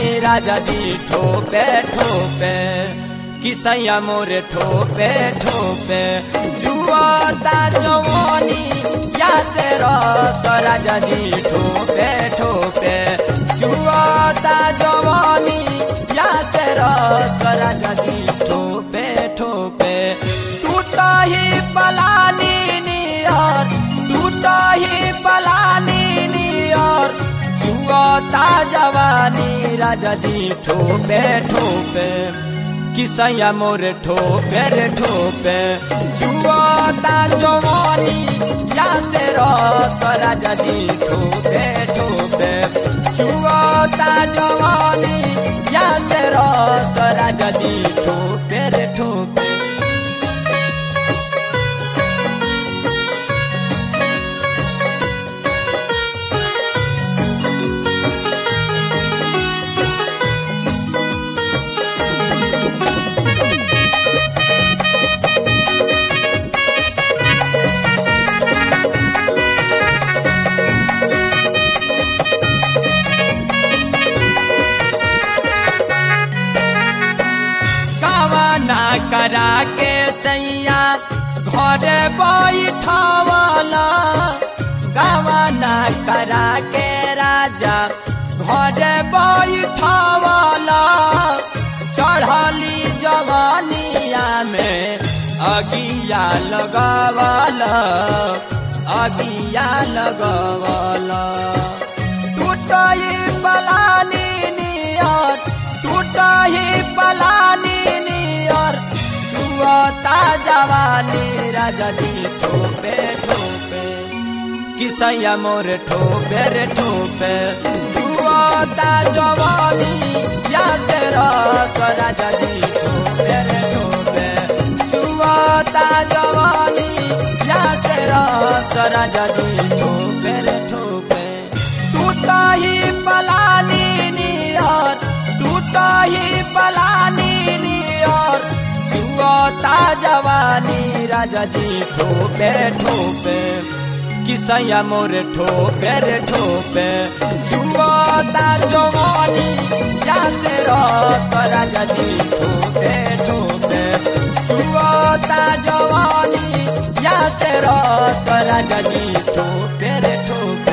राजा जी ठोपे ठोपे किसैया मोरे ठोपे ठोपे जुआता जवानी या से रस राजा जी ठोपे ठोपे जुआता जवानी या से रस राजा जी ठोपे ठोपे टूटा ही पलानी नियर टूटा ही पलानी नियर जुआता जवानी राजा जी ठोपे ठोपे किसैया मोरे ठोपे रे ठोपे जुआता जवानी या से रस राजा जी ठोपे ठोपे जुआता जवानी या से रस राजा जी ठोपे रे ठोपे कवाना करा के सैया घरे बैठवला गवाना करा के राजा घरे बैठवला चढ़ली जवानिया में अगिया लगवला अगिया लगवला टूटई पलानी नियर टूटही पलानी नियर जुआता जवानी राजा जी ठोपे ठोपे किसैया मोर ठोपे रे ठोपे जुआता जवानी या से रस राजा जी ठोपे रे ठोपे जुआता जवानी या से रस राजा जी ठोपे रे ठोपे टूटा ही पलानी नियर टूटा ही पलानी नियर जुआता जवानी राजा जी ठोपे ठोपे किसैया मोर ठोपे रे ठोपे जुआता जवानी या से रस राजा जी ठोपे ठोपे जुआता जवानी या से रस राजा जी ठोपे रे ठोपे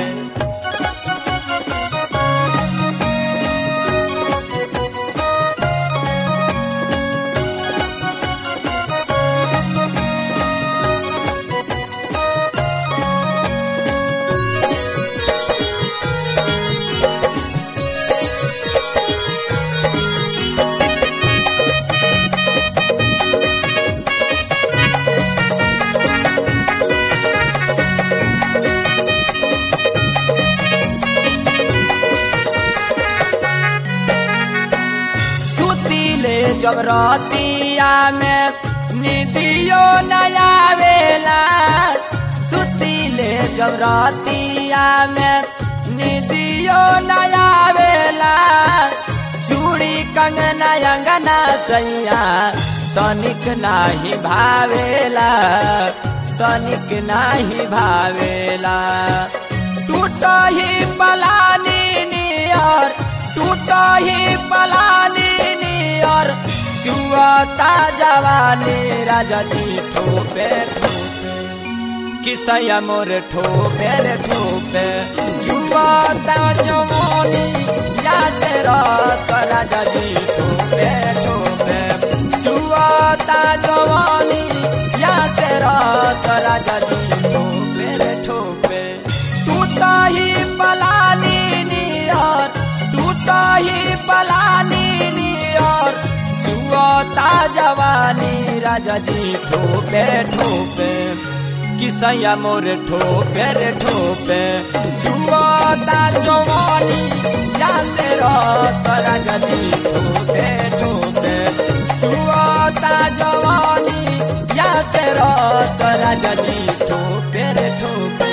सुतीले जब रतिया में निदियो नया वेला सुतीले जब रतिया में निदियो नया वेला चूड़ी कंगना अंगना सैया तनिक नाही भावेला तनिक नाही भावेला टूट ही पलानी नियर टूट ही पलानी नियर जुआता जवानी राजा जी ठोपे ठोपे किसैया मोर ठोपे रे ठोपे जुआता जवानी या से रस राजा जी ठोपे ठोपे जुआता जवानी या से रस राजा जी ठोपे रे ठोपे टूटा ही पलानी नियर टूटा ही पलानी नियर जुआता जवानी राजा जी ठोपे ठोपे किसैया मोर ठोपे रे ठोपे जुआता जवानी या से रस राजा जी ठोपे ठोपे जुआता जवानी या से रस राजा जी ठोपे रे ठोपे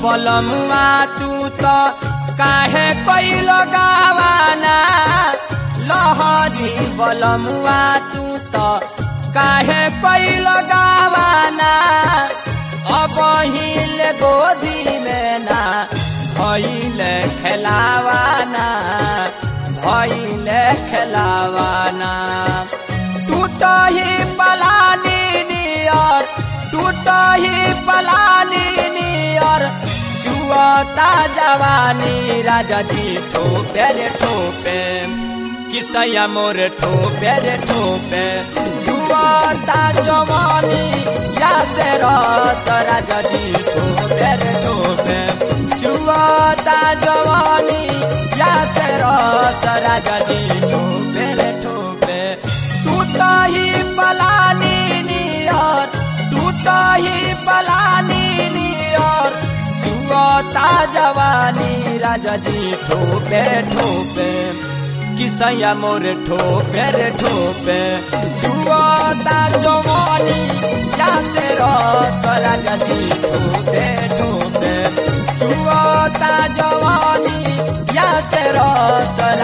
बलमुआ तू तो काहे कोई लगावाना लहरी बलमुआ तू तो काहे कोई लगावाना अब हिल गोदी में ना भइल खेलावाना भइल खेलावाना टूट ही पलानी नियर टूट ही पलानी नियर जुआता जवानी राजा जी ठोपे रे ठोपे किसैया मोर ठोपे रे ठोपे जुआता जवानी या से रस राजा जी ठोपे रे ठोपे जुआता जवानी या से रस राजा जी ठोपे रे ठोपे टूट ही पलानी नियर टूट ही पलानी नियर जुआता जवानी राजा जी ठोपे ठोपे किसैया मोर ठोपे रे ठोपे जुआता जवानी या से रस राजा जी ठोपे ठोपे जुआता जवानी या से रस